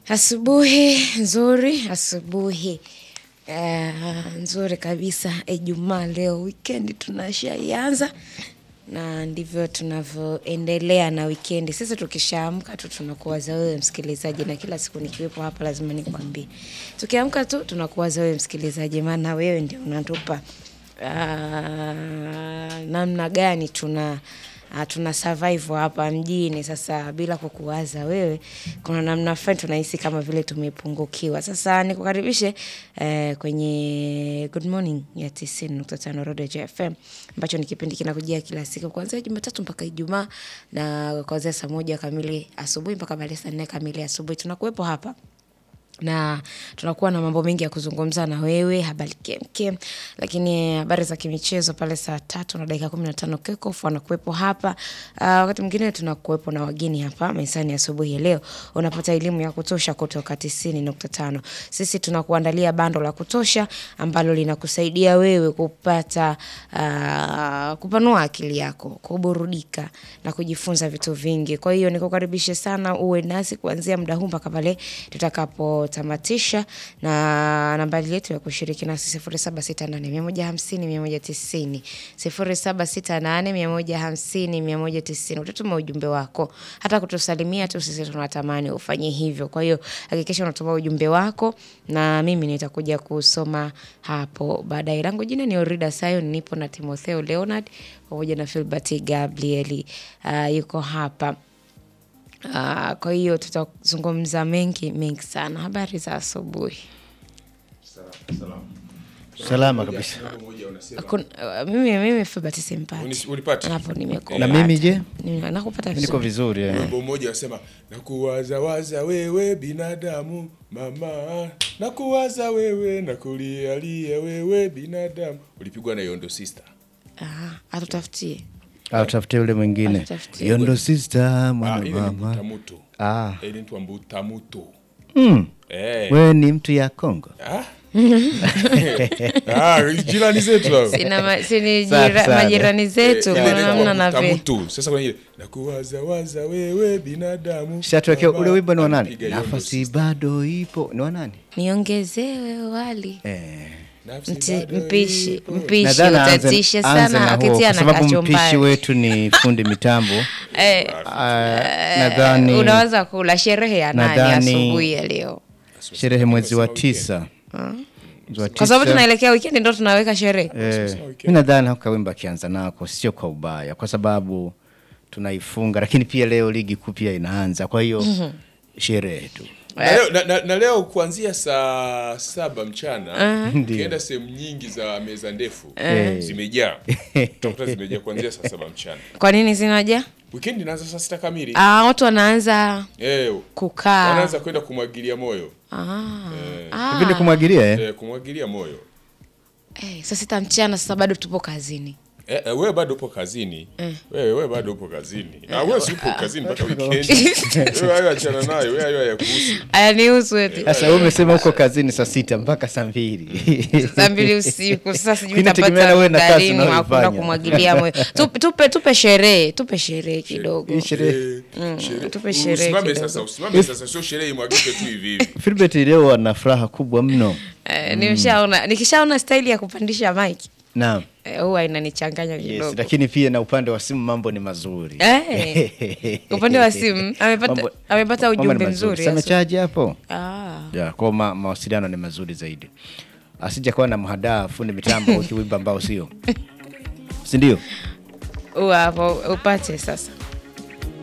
Asubuhi nzuri, asubuhi eh, nzuri kabisa. Ijumaa leo, wikendi tunashaianza na ndivyo tunavyoendelea na wikendi. Sisi tukishaamka tu tunakuwaza wewe msikilizaji, na kila siku nikiwepo hapa lazima nikwambie, tukiamka tu tunakuwaza wewe msikilizaji, maana wewe ndio unatupa ah, namna gani tuna uh, tuna survive hapa mjini. Sasa bila kukuwaza wewe, kuna namna fulani tunahisi kama vile tumepungukiwa. Sasa nikukaribishe eh, kwenye Good Morning ya 90.5 Rodejo FM ambacho ni kipindi kinakujia kila siku kuanzia Jumatatu mpaka Ijumaa na kuanzia saa moja kamili asubuhi mpaka baada ya saa nne kamili asubuhi tunakuwepo hapa na tunakuwa na mambo mengi ya kuzungumza na wewe, habari kemkem, lakini habari za kimichezo pale saa tatu na dakika kumi na tano Kekof wanakuwepo hapa. Uh, wakati mwingine tunakuwepo na wageni hapa mezani asubuhi ya leo, unapata elimu ya kutosha kutoka tisini nukta tano. Sisi tunakuandalia bando la kutosha ambalo linakusaidia wewe kupata uh, kupanua akili yako, kuburudika na kujifunza vitu vingi. Kwa hiyo nikukaribishe sana uwe nasi kuanzia muda huu mpaka pale tutakapotamatisha, na nambari yetu ya kushiriki nasi sifuri saba sita nane mia moja hamsini mia moja tisini sifuri saba sita nane mia moja hamsini mia moja tisini. Utatuma ujumbe wako, hata kutusalimia tu sisi tunatamani ufanye hivyo. Kwa hiyo hakikisha unatuma ujumbe wako na mimi nitakuja kusoma hapo baadaye. Langu jina ni Orida Sayon, nipo na Timotheo Leonard pamoja na Filbert Gabrieli uh, yuko hapa. Uh, kwa hiyo tutazungumza mengi mengi sana. Habari za asubuhi. Salama kabisa. Hakuna- uh, mimi mimi Filbert simpati Unis- ulipata? hapo, nimekupata. Na mimi je? Nime- nakupata Niko vizuri. vizuri eh. Wimbo mmoja wasema nakuwazawaza wewe binadamu mama, nakuwaza wewe nakulialia wewe binadamu. Ulipigwa na Yondo Sister. Ah, atutafutie Au tafute yule mwingine. Atutafutie. Yondo sister Ah, mwana ile ni mama. Mbutamuto. Ah. Ile inaitwa Mbutamuto. Mm. Eh. Wewe ni mtu ya Kongo. Ah. Ah, jirani zetu hao. sina ma, sini Safi jira, sana. majirani zetu Eh, ile kuna inaitwa namna na ve Mbutamuto. Sasa kwenye ile nakuwazawaza wewe binadamu. Shatuwekea mama, ule wimbo ni wa nani? alipiga Yondo Nafasi Sister. bado ipo. Ni wa nani? niongezewe wali Eh. Nafsi Mti, bado mpishi ipo. mpishi Nadhani aanze- utatisha aanze sana na huo, akitia kwa na sababu mpishi kachumbari wetu ni fundi mitambo. eh, Ah, Nadhani unaweza kula sherehe ya nani nadhani- asubuhi ya leo sherehe mwezi wa tisa. Mwezi wa kwa sababu tisa. tunaelekea wikendi ndo tunaweka sherehe Eh, mi nadhani hako kawimba akianza nako sio kwa ubaya, kwa sababu tunaifunga, lakini pia leo ligi kuu pia inaanza, kwa hiyo sherehe tu. Na leo, na, na, na leo kuanzia saa saba mchana ukienda sehemu nyingi za meza ndefu zimejaa, utakuta zimejaa kuanzia saa saba mchana. kwa nini zinaja Wikendi inaanza saa sita kamili. ah, watu wanaanza Eh, kukaa wanaanza kwenda kumwagilia moyo ah, Hivi ni kumwagilia eh? eh, kumwagilia moyo eh, saa sita mchana sasa bado tupo kazini eh, eh, wewe bado upo kazini wewe wewe bado upo kazini na wewe si upo kazini mpaka wikendi. Wewe hayo achana nayo, wewe hayo hayakuhusu. ayanihusu eti Sasa wewe umesema uko kazini saa sita mpaka saa mbili saa mbili usiku sasa sijui Inategemea na utapata wewe na kazi muda lini wa kwenda unayoifanya. kumwagilia moyo tupe, tupe, tupe sherehe tupe sherehe kidogo Hii sherehe Eh, sherehe- tupe sherehe Usimame kidogo. sasa, usimame sasa, sio sherehe imwagike tu hivi hivi. Filbert leo ana furaha kubwa mno. Eh, nimeshaona nikishaona staili ya kupandisha mike Naam. eh, huwa inanichanganya Yes, kidogo lakini pia na upande wa simu mambo ni mazuri. Eh, upande wa simu amepata Mambo- amepata mambo ni ujumbe mazuri. mzuri Sasa Yesu. amechaji hapo. ah. Ya, kwa ma, mawasiliano ni mazuri zaidi. Asija kuwa na mhadaa fundi mitambo ukiwimba ambao sio. Si ndio? Huwa hapo upate sasa